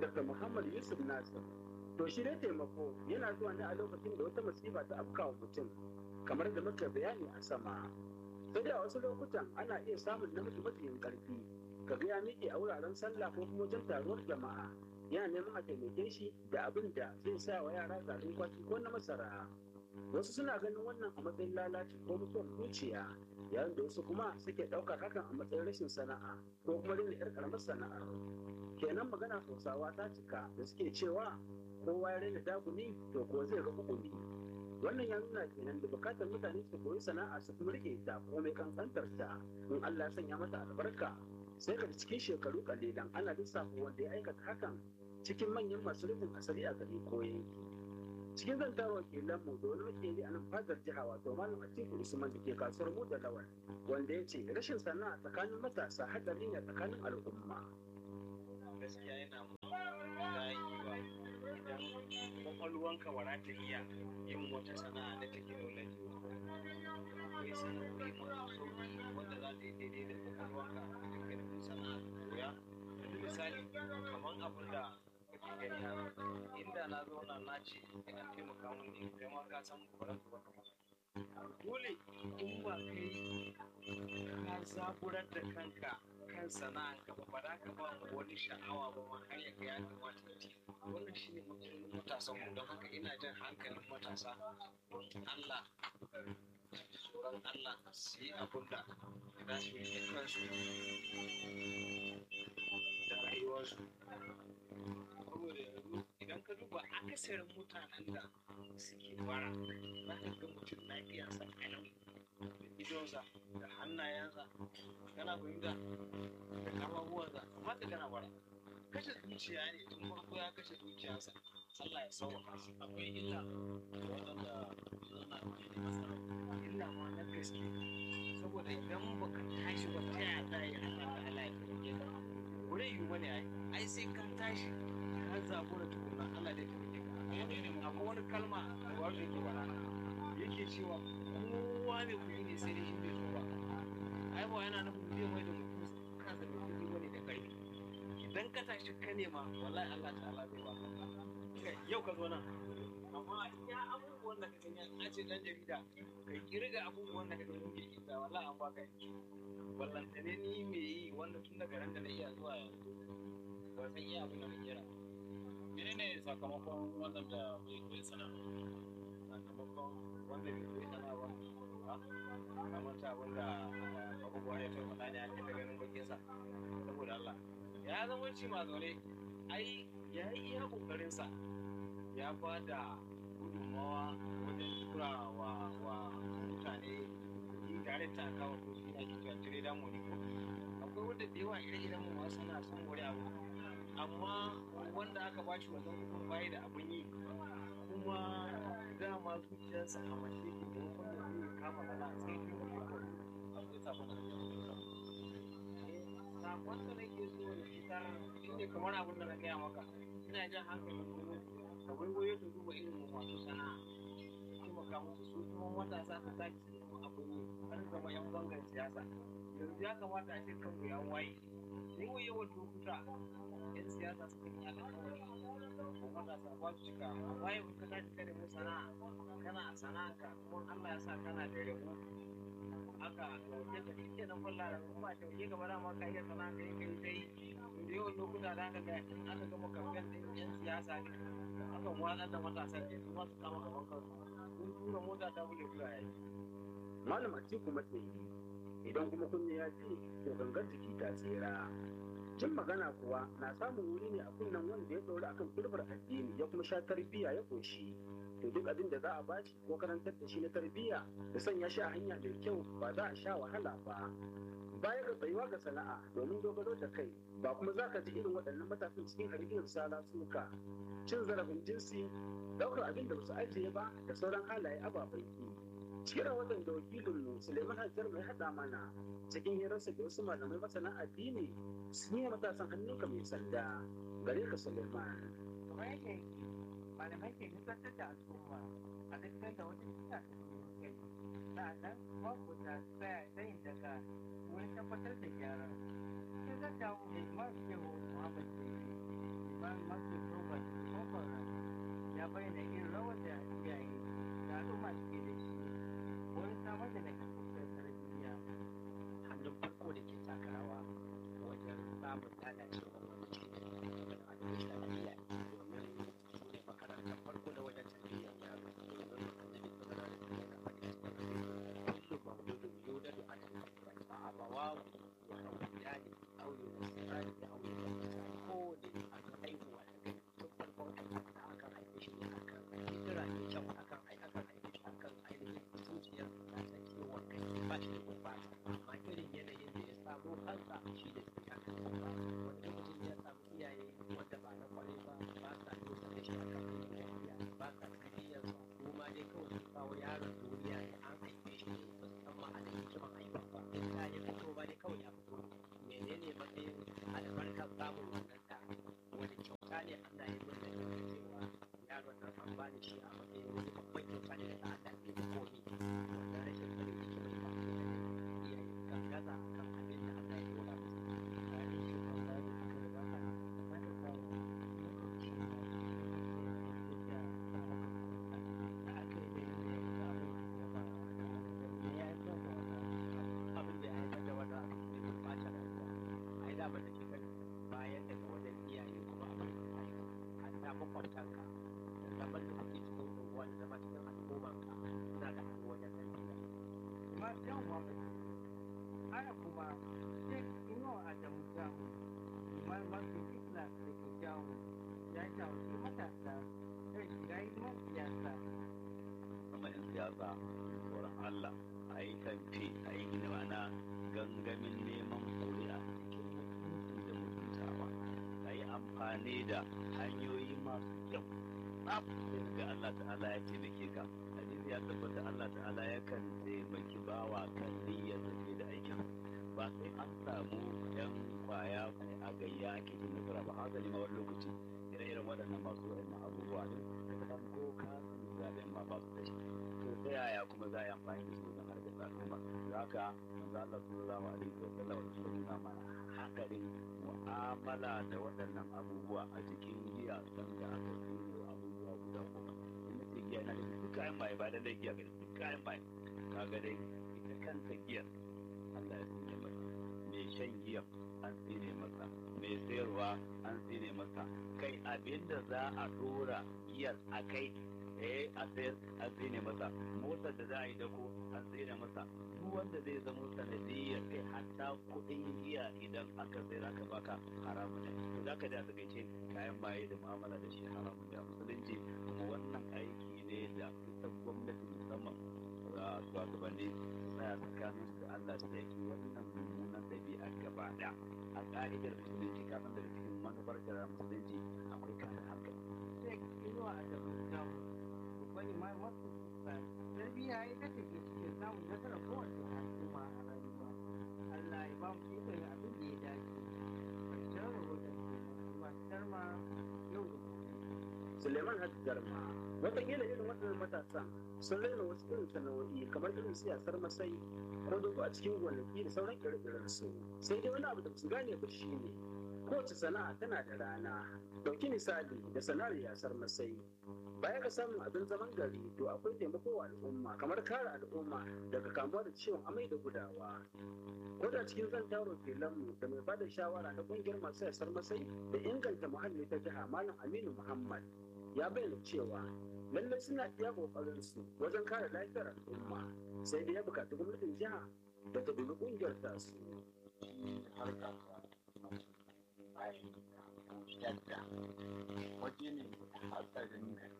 dr muhammad yusuf nasir to shi dai taimako yana zuwa ne a lokacin da wata masifa ta afkawa mutum kamar da muka bayani a sama sai da wasu lokutan ana iya samun namiji mafiyin karfi kaga ya miƙe a wuraren sallah ko kuma wajen taruwar jama'a yana neman a taimake shi da abin da zai sa wa yara garin kwaki ko na masara wasu suna ganin wannan a matsayin lalaci ko mutuwar zuciya yayin da wasu kuma suke ɗaukar hakan a matsayin rashin sana'a ko kuma daina yar karamar sana'ar kenan magana hausawa ta cika da suke cewa kowa ya raina daguni to ko zai ga hukumi wannan ya nuna kenan da bukatar mutane su koyi sana'a su kuma rike ta komai kankantar ta in Allah ya sanya mata albarka sai ka cikin shekaru kalilan ana lissafa wanda ya aikata hakan cikin manyan masu rufin asali a gari ko yanki cikin zantar wakilan mu da wani makeri a nan fadar jiha wato malam atiku usman da ke kasuwar mu da lawal wanda ya ce rashin sana'a tsakanin matasa hadari ne tsakanin al'umma gaskiya yana dayewa idan kwakwalwanka wara ta iya yin wata sana'a da technology akwai sana'o'i masu sauki wanda za ta yi daidai da kwakwalwanka da dukkanin sana'a koya yanzu misali kamar abin da kake gani a inda na zauna na ce ina taimaka mun ne kai ma ka san ba su baka dole in ba kai ka zaburar da kanka kan sana'anka ba ba za ka ba mu wani sha'awa ba ma har ya ga ya kamata ya ce wannan shine matsalolin matasan mu don haka ina jan hankalin matasa don Allah tsoron Allah su yi abin da za su yi da kansu da rayuwarsu saboda yanzu idan ka duba akasarin mutanen da suke fara za ka ga mutum lafiyarsa kalau da idonsa da hannayensa kana fahimta da kafafuwansa amma ka gana bara kashe zuciya ne tun farko ya kashe zuciyarsa Allah ya sauwaka su akwai illa waɗanda suna da masara illa ma na gaske saboda idan baka tashi ba ta yaya za a yi Allah ta Allah ya taimake ka wurin yiwu bane ai ai sai kan tashi ka zabura tukuna Allah zai taimake ka akwai wani kalma da ba yake bara yake cewa kowa mai kuɗi ne sai dai shi bai so ba ai ba yana nufin zai mai da mutum kansa mai kuɗi bane da ƙarfi idan ka tashi ka nema wallahi Allah ta'ala zai baka yau ka zo nan amma ya abubuwan da ka gani a ce dan jarida ka kirga abubuwan da ka gani ke isa wallahi an baka yi ballantane ni me yi wanda tun daga ran da na iya zuwa yanzu ba san iya abin da na kira menene sakamakon wannan da bai koyi sana'a sakamakon wanda bai koyi sana ba ka manta abin da abubuwa ya taɓa faɗa ne ake ta ganin bakinsa saboda Allah ya zama ci ma zaune ai ya yi iya ƙoƙarinsa ya ba da gudunmawa wajen tura wa wa mutane kuɗi tare ta kawo kuɗi na kika tire da mu ko akwai wanda da yawa ire-iren mu ma suna son wani abu amma wanda aka ba shi wannan kuɗin bayi da abun yi kuma dama zuciyarsa a mace ke da wanda zai kama sana sai shi ne kawai akwai sabon da ya sakon da nake so da fitar shine kamar abin da na gaya maka ina jan hankalin gwamnati da waiwaye su duba irin mu masu sana'a taimaka musu su kuma matasa su tashi su kuma abin yi har zama yan bangar siyasa yanzu ya kamata a ce kanku ya waye yawan yawan lokuta yan siyasa suka yi alƙawari ko matasa ba su cika amma yau ka tashi ka nemi sana'a kana sana'anka kuma Allah ya sa kana da rabo haka dauke da kike nan kwalla da kuma ta ke gaba da ma ka iya sana'a kai kai kai da yawan lokuta da aka ga in aka gama kamfen din yan siyasa ne aka watsar da matasa ke su ma su kama gaban kansu sun tura mota ta buge kula yayi malam atiku matsayi idan kuma kunne ya ji to gangar jiki ta tsira jin magana kuwa na samun wuri ne a kunnen wanda ya ɗauri akan turbar addini ya kuma sha tarbiyya ya ƙoshi to duk abin da za a bashi ko karantar da shi na tarbiyya da sanya shi a hanya mai kyau ba za a sha wahala ba baya ga tsayuwa ga sana'a domin dogaro da kai ba kuma za ka ji irin waɗannan matasan cikin hargiyar sala suka cin zarafin jinsi ɗaukar abin da ba su ajiye ba da sauran halaye ababen ki cikin rahoton da wakilinmu suleiman hajjar mai haɗa mana cikin hirarsa da wasu malamai masana addini sun yi matasan hannunka mai sanda gare ka suleiman kamar yadda malamai ke nusantar da al'umma a duk da wata cuta ta kai sa'annan babu da tsaya tsayin daga wurin tabbatar da gyara sai zan dawo mai imam shehu muhammad ke imam masu roba kofar ya bayyana irin rawar da iyaye da al'umma suke da shi wurin samar da nagartacciyar tarbiyya hannun farko da ke taka rawa wajen samun lalacewar wani cikin da abin da lafiya domin su ne makarantar farko da wajen tarbiyyar yaro domin annabi sallallahu alaihi wasallam ya faɗi kullu mawludun yuladu ala al-fitra fa abawahu yahawidani aw yunasirani aw yunasirani ko ne aka haihuwa daga tun farkon haihuwa akan haife shi ne akan fitira ne kyau akan ai akan haife shi akan ainihin zuciyar ta ta ciwon kai ba shi da gurbata amma irin yanayin da ya samu kansa shi da ke akan gurbata wanda mutum ya samu iyaye wanda ba na kwarai ba ba sa nuna da shi akan yin tafiya ba sa tarbiyyarsa ko ma dai kawai sun kawo yaron duniya ne an haife shi ne ba su san ma'anar hikiman haihuwa ba in ta ya fito ba dai kawai ya fito menene matsayin albarkar samun wannan da wani kyauta ne Allah ya nuna da cewa yaron nan an bani shi a matsayin wani babban kyauta ne daga Allah ne da komi wannan rashin sanin hikimar ba ne iya kan gaza kan abin da Allah ya nuna musu bayan shekaru da suka gabata na da kawo lokaci da da aka yi da ya samu da ba da ya yi kan wannan abin da ya haifar da wannan abin ne mai ɓata rayuwa a yi damar da ke gani bayan daga wajen iyaye kuma abin da ya haifa an ta makwabtanka da zaman da kuke cikin unguwa da zama cikin al'ummanka suna da hannu wajen tarbiyya kuma yan wani ana kuma shek inuwa adamu jamu imam masu islam da ke jamu ya shawarci matasa kan shiga hidimar siyasa kuma in siyasa tsoron Allah a yi kamfe a yi mana gangamin neman kuri'a cikin mutunci da mutuntawa a yi amfani da hanyoyi masu kyau tsaf sai ga Allah ta'ala ya taimake ka hadisi ya tabbata Allah ta'ala yakan taimaki bawa kan niyyar tafi da aikin ba sai an samu yan kwaya a gayya ake cin nasara ba haka ne ma wani lokaci ire-iren waɗannan masu waɗannan abubuwa ne da kan ko ka zaɓen ma ba su da shi to ta yaya kuma za a yi amfani da su don harkar al'umma da haka manzo Allah sallallahu alaihi wa sallam ya nuna mana hakarin mu'amala da waɗannan abubuwa a cikin giya san da aka tsoro abubuwa guda goma in na ce giya na da duk kayan maye ba lallai giya ga duk kayan maye kaga dai ita kanta giyar Allah ya tsine masa mai shan giya an tsine masa mai sayarwa an tsine masa kai abinda za a dora giyar a kai eh a sayar an tsine masa motar da za a yi dako an tsine masa duk wanda zai zama sanadiyyar kai hatta kuɗin giya idan aka sayar aka baka haramun ne to za ka da a takaice kayan maye da mu'amala da shi haramun da musulunci kuma wannan aiki ne da ita gwamnati musamman a shugabanni tsaya tsakanin su da Allah su yake wannan mummunan ɗabi'a gaba ɗaya a ƙa'idar musulunci kafin daga cikin manufar shari'ar musulunci akwai kare hankali shek inuwa adamu jamu babban imam masu islam tarbiyya ita ce ke cikin samun nasarar kowace al'umma a rayuwa Allah ya ba mu ikon yin abin da ya dace ƙarshen rahoton ke masu darma yau da gobe Suleiman Hajji Garma wataƙila irin waɗannan matasan sun raina wasu irin sana'o'i kamar irin siyasar masai ko dogo a cikin gonaki da sauran ire su sai dai wani abu da su gane ba shi ne kowace sana'a tana da rana ɗauki misali da sana'ar yasar masai baya ga samun abin zaman gari to akwai taimako wa al'umma kamar kare al'umma daga kamuwa da ciwon amai da gudawa ko da cikin zantawar filanmu da mai bada shawara na ƙungiyar masu yasar masai da inganta muhalli ta jiha malam aminu muhammad ya bayyana cewa lallai suna iya kokarin su wajen kare lafiyar al'umma sai dai ya bukaci gwamnatin jiha da ta dubi kungiyar tasu harka bayan yadda waje ne hatsarin da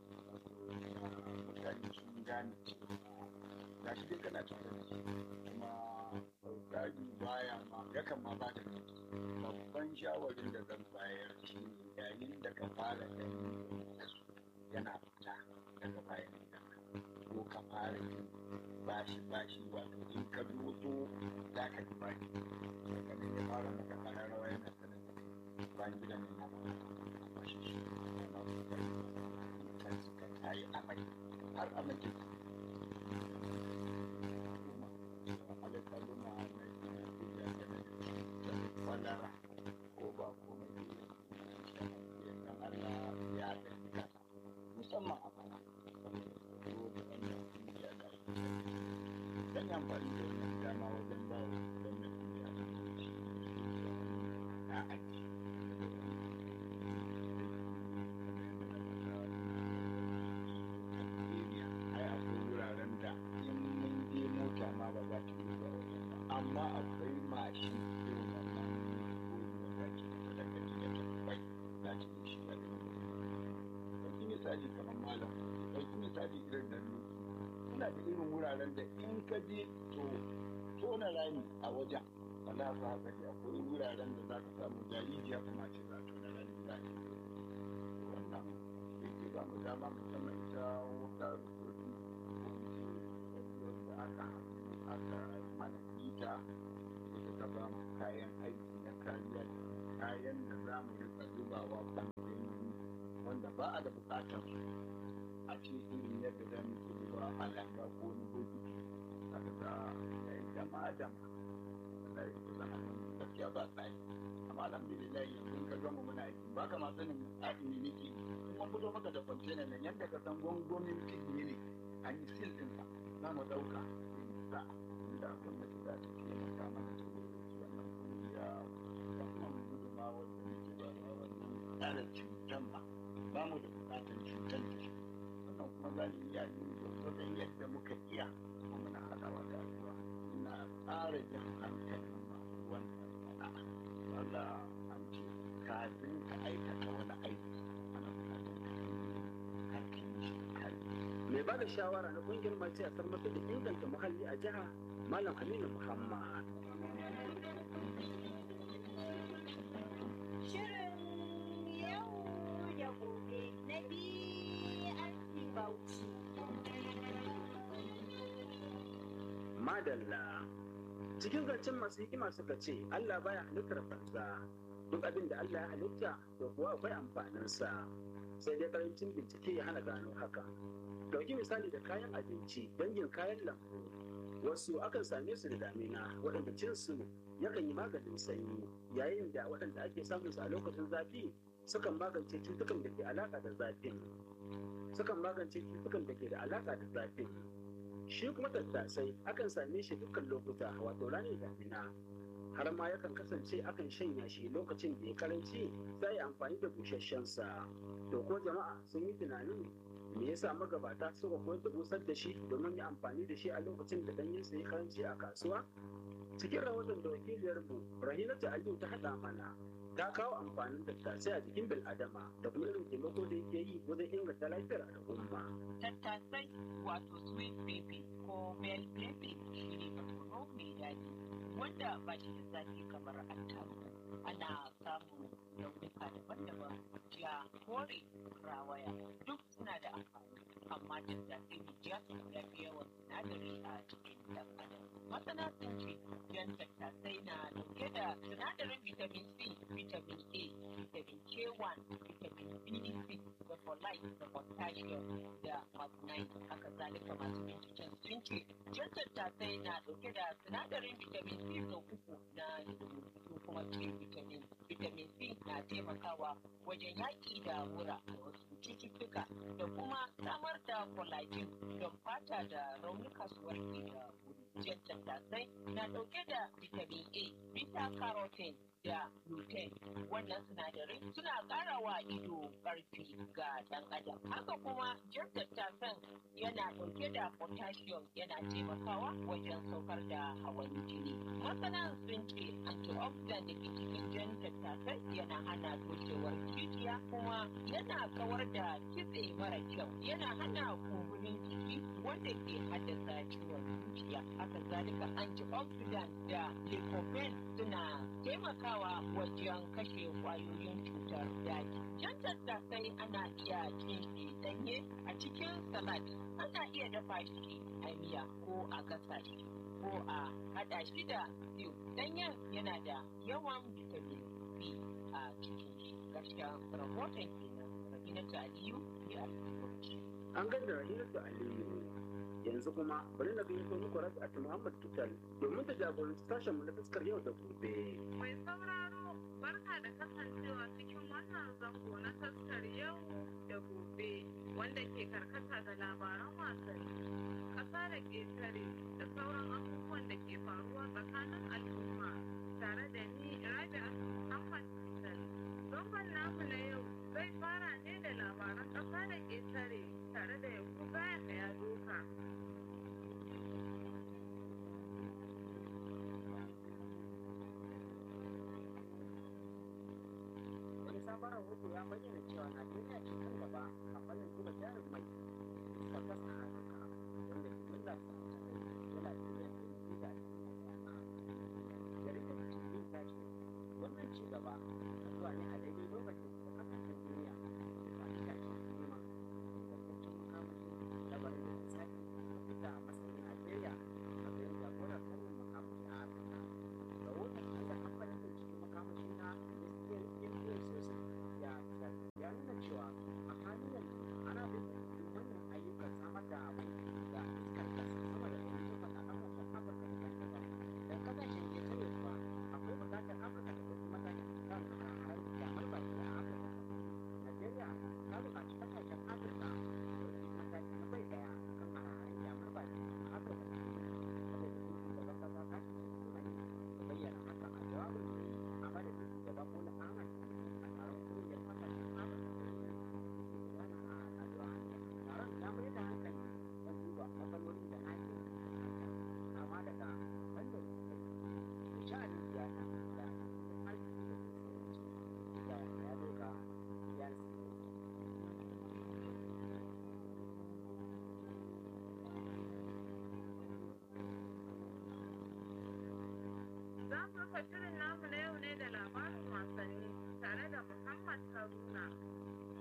mutane sun gane cewa ga shi dai kana tare da shi kuma sautari baya ma yakan ma ba da babban shawarin da zan bayar shi yayin da ka fara ganin yana fita daga bayan gidanka ko ka fara yin bashi bashi wato in ka doso za ka ji bashi daga nan ya fara maka kararrawa yana sanar da kai bayan gidan ne na bashi shi na su kai kan su ka tayi amai har amai ke alaƙaluma na duniya da na kwalara ko ba komai ne misali kamar malam ɗauki misali irin nan ne suna da irin wuraren da in ka je to tona rami a wajen wala za ka ji akwai wuraren da za ka samu jarijiya kuma ce za ka tona rami za ka wannan yake ba mu dama musamman ita wuta rukuni ko da aka aka mana ita ita ta ba mu kayan aiki na kariya kayan da za mu rika zubawa ɓangaren wanda ba a da buƙatar su a ce irin yadda za mu ke zuba a langa ko wani bokiti aka ga ya yi dama dama da ya kusa hannun gaskiya ba tsari amma alhamdulillah yanzu ka gama muna aiki ba ka ma sanin tsarin ne nake kuma fito maka da kwantena nan yadda ka san gwangwamin kidney ne an yi sil ɗinsa za mu ɗauka sa inda gwamnati za ta taimaka mana da wannan kungiya wannan gudunmawa da muke ba da wannan tsara cutan ba ba mu da bukatar cutar da shi wannan kuma za mu iya yi gwargwadon yadda muka iya kuma muna haɗawa da addu'a ina ƙara jan hankalin masu wannan sana'a wanda an ce kafin ka aikata wani aiki ana bukatar ka yi kafin shi kafin mai ba da shawara na kungiyar mace a tabbatar da inganta muhalli a jiha malam aminu muhammad Shirin yau da gobe na BRC Bauchi. madalla cikin zancen masu hikima suka ce allah baya halittar banza duk abin da allah ya halitta to kuwa akwai amfaninsa sai dai karancin bincike ya hana gano haka dauki misali da kayan abinci dangin kayan lambu wasu akan same su da damina waɗanda cinsu yakan yi maganin sanyi yayin da waɗanda ake samun su a lokacin zafi sukan magance cutukan da ke alaƙa da zafin sukan magance cutukan da ke da alaƙa da zafin shi kuma tattasai akan same shi dukkan lokuta wato ranar damina har ma yakan kasance akan shanya shi lokacin da ya karanci sai yi amfani da busasshen sa to ko jama'a sun yi tunanin me yasa magabata suka koyar da busar da shi domin yi amfani da shi a lokacin da danyen sa ya karanci a kasuwa cikin rahoton da wakiliyar mu rahinatu aliyu ta haɗa mana ta kawo amfanin tattasai a jikin bil'adama da kuma irin taimako da yake yi wajen inganta lafiyar al'umma tattasai wato sweet pepper ko bell pepper shi ne barkono mai daɗi wanda ba shi da zafi kamar attarugu ana samun launuka daban-daban ja kore rawaya duk suna da amfani amma tattasai mai ja ya fi yawan sinadari a cikin ɗan adam masana sun ce jan tattasai na dauke da sinadarin vitamin c vitamin a vitamin k1 vitamin b6 da folate da potassium da magnesium haka zalika masu binciken sun ce jan tattasai na dauke da sinadarin vitamin c sau uku na sun kuma ce vitamin vitamin c na taimakawa wajen yaƙi da mura da wasu cututtuka da kuma samar da collagen don fata da raunuka su warke da wuri jan tattasai na dauke da vitamin a beta carotene da lutein wannan sinadarai suna ƙara wa ido ƙarfi ga ɗan adam haka kuma jan tattasan yana ɗauke da potassium yana taimakawa wajen saukar da hawan jini masana sun ce antioxidant da ke cikin jan tattasai yana hana toshewar jijiya kuma yana kawar da kitse mara kyau yana hana kumburin jiki wanda ke haddasa ciwon zuciya haka zalika antioxidant da lycopene suna taimakawa wajen kashe kwayoyin cutar daji jan tattasai ana iya cin shi danye a cikin salad ana iya dafa shi a miya ko a gasa shi ko a hada shi da stew danyen yana da yawan vitamin c a cikin shi gaskiya rahoton kenan rabinatu aliyu ya asibiti an ganda rahinatu aliyu yanzu kuma bari na gayyato muku rafi'at muhammad tutal domin ta jagoranci sashen mu na fuskar yau da gobe Mai sauraro barka da kasancewa cikin wannan zango na taskar yau da gobe wanda ke karkata ga labaran wasanni, ƙasa da ƙetare da sauran abubuwan da ke faruwa tsakanin al'umma tare da ni Rabi'a Muhammad Tutal. Zangon namu na yau zai fara ne da labaran ƙasa da ƙetare tare da Yakuba ya doka. wani sabon sabon rahoto ya bayyana cewa najeriya ce kan gaba a fannin zuba jarin mai da kasa a afirka wanda jimillar sa ta kai dala biliyan ɗari biyu da ashirin da ɗaya jaridar tv ta ce wannan ci gaba na zuwa ne a daidai lokacin da kasashen duniya ba ta tashi nema ingantaccen makamashi labarin da misali ta fita a matsayin najeriya a matsayin jagorar fannin makamashi a afirka rahoton da kamfanin binciken makamashi na Indian Sosai ya ya nuna cewa a halin yanzu ana bin manyan ayyukan samar da mai da iskar gas sama da ɗari takwas a ƙasashen Afirka daban-daban. Dan kasashen ƙetare kuwa akwai buƙatar Afirka ta ɗauki mataki kan har damar baki a Afirka. Najeriya ta buƙaci kasashen Afirka da ɗauki mataki na bai ɗaya kan hararin damar baki a Afirka. Saboda shugaban ƙasa ta ce da bayyana hakan a jawabin da ya yi a madadin shugaba Bola Ahmed a taron kungiyar kasashen Afirka da ke gudana a Adwa. Taron ya mai da hankali don duba matsalolin da ake fuskanta kama daga fannin sosai da sha'anin siyasa da tattalin arziki da ke sauransu. Ya ya doka ya Za mu rufe shirin namu na yau ne da labarin wasanni tare da Muhammad Haruna.